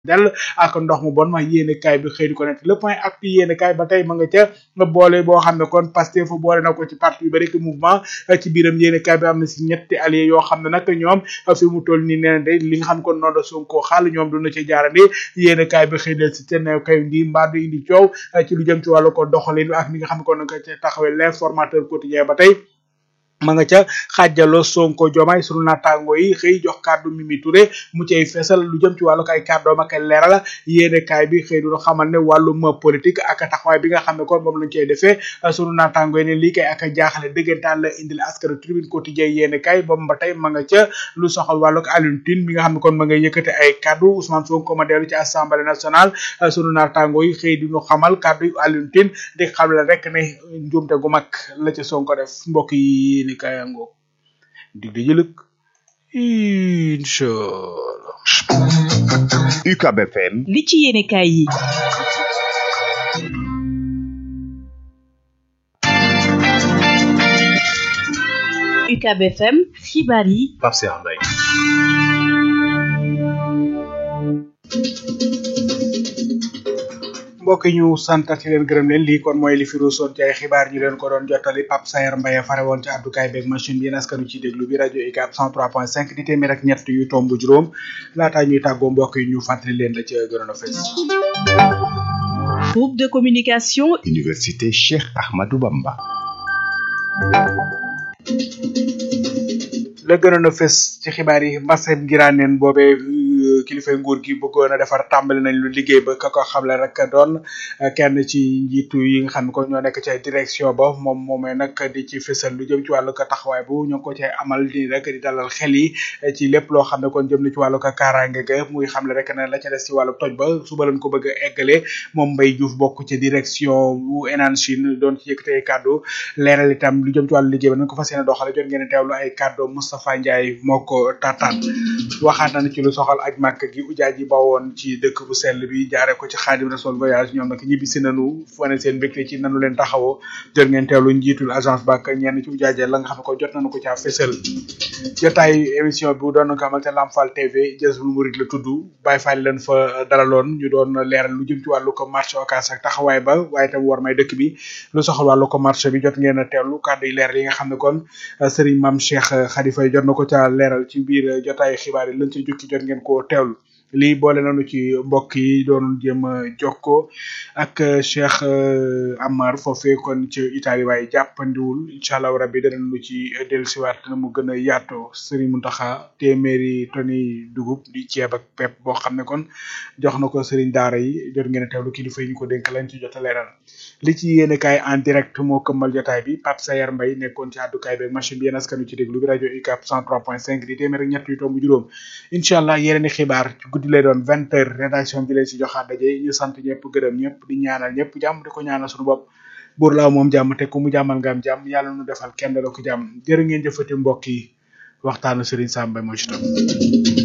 dell ak ndox mu bon ma yéene kaay bi xëy di ko nekk le point actu yéene kaay ba tey ma nga ca nga boole boo xam ne kon Pastef fu boole na ko ci parti yu bari ki mouvement ci biiram yéene kaay bi am na si ñetti alliés yoo xam ne nag ñoom fi mu toll nii nee na de li nga xam ne kon noonu la Sonko xaal ñoom duna ci jaarandi yéene kaay bi xëy del si te ne kay ndi mbaa du indi coow ci lu jëm ci wàllu ko doxalin ak ni nga xam ne kon nga ca taxawee l'informateur quotidien ba tey ma nga ca xaajaloo Sonko Diomaye sunu naataango yi xëy jox kàddu Mimi Touré mu cay fesal lu jëm ci wàllu ay kàddoom ak ay leeral yéene kaay bi xëy du xamal ne wàllum politique ak taxawaay bi nga xam ne kon moom lañ cay defee sunu naataango yi ne lii kay ak jaaxale dëggantaan la indil askanu tribune quotidien yéene kaay boobu ba tey ma nga ca lu soxal wàllu Alioune Tine mi nga xam ne kon ma nga yëkkate ay kàddu Ousmane Sonko ma dellu ci assemblée nationale sunu naataango yi xëy di ñu xamal kàddu Alioune Tine di xamal rek ne njuumte gu mag la ca Sonko def mbokk yi ni kayango dig di jëlëk inchallah UCAB FM li ci yéene kaay yi UCAB FM xibaar yi Pape Cheikh Mbaye mbokk yi ñu santati leen gërëm leen lii kon mooy li fi ruusoon ci ay xibaar ñu leen ko doon jottali Pape Sayer Mbaye fare woon ci àddukaay beeg machine bi yéen askanu ci déglu bi rajo UCAB 103.5 di téeméer ak ñett yu tomb juróom laataa ñuy tàggoo mbokk yi ñu fàttali leen la ci gënoon a fës groupe de communication Université Cheikh Ahmadou Bamba la gënoon a fës ci xibaar yi mbasem ngiraaneen boobee kilifay nguur gi bëggoon a defar tàmbali nañ lu liggéey ba ka ko xamle rek doon kenn ci njiitu yi nga xam ne ko ñoo nekk ci direction ba moom moomee nag di ci fësal lu jëm ci wàllu ko taxawaay bu ñoo ngi ko cay amal di rek di dalal xel yi ci lépp loo xam ne kon jëm na ci wàllu ko kaaraange ga muy xamle rek ne la ca des ci wàllu toj ba suba lañ ko bëgg a eggale moom Mbaye Diouf bokk ci direction bu Enan Chine doon ci yëkkate ay kàddu leeral itam lu jëm ci wàllu liggéey ba nañ ko fas yéene doxale jot ngeen teewlu ay kàddu Moustapha Ndiaye moo ko tataan waxaat nañ ci lu soxal aj màkk gi ujaaj yi bawoon ci dëkk bu sell bi jaare ko ci Xaadim Rasul voyage ñoom nag ñibbi si nanu wane seen mbégte ci nanu leen taxawoo jot ngeen teewlu njiitul agence bak ñenn ci ujaajee la nga xam ne ko jot nañu ko caa fësal jotaay émission bi doon ko amal te Lamfal TV Jazbul Murid la tudd Baye Fall leen fa dalaloon ñu doon leeral lu jëm ci wàllu ko marché occas ak taxawaay ba waaye tam war may dëkk bi lu soxal wàllu ko marché bi jot ngeen a teewlu kàddu yi leeral yi nga xam ne kon Serigne Mame Cheikh Khalifa jot na ko caa leeral ci biir jotaay xibaar yi lañ ci jukki jot ngeen ko teewlu lii boole nañu ci mbokk yi doon jéem a jokkoo ak Cheikh Amar foofee kon ci Italie waaye jàppandiwul incha allah rabbi danañ lu ci dellusiwaat na mu gën a yaatoo Serigne Mountakha téeméeri toni dugub di ceeb ak pepp boo xam ne kon jox na ko Serigne Daara yi jot ngeen a teewlu kilifa yi ñu ko dénk lañ ci jot a leeral li ci yéene kaay en direct moo këmmal jotaay bi Pape Sayer Mbaye nekkoon ci àddukaay beeg machine bi yéen askanu ci déglu bi rajo UCAB 103.5 di téeméer ak ñett yu tomb juróom incha allah yeneen i xibaar guddi lay doon vingt heures rédaction bi leen si joxaat daje ñu sant ñëpp gërëm ñëpp di ñaanal ñëpp jàmm di ko ñaanal suñu bopp buur laaw moom jàmm te ku mu jàmmal nga am jàmm yàlla nu defal kenn la ko jàmm jërë ngeen jëfati mbokk yi waxtaanu Serigne Sam Mbaye moo ci topp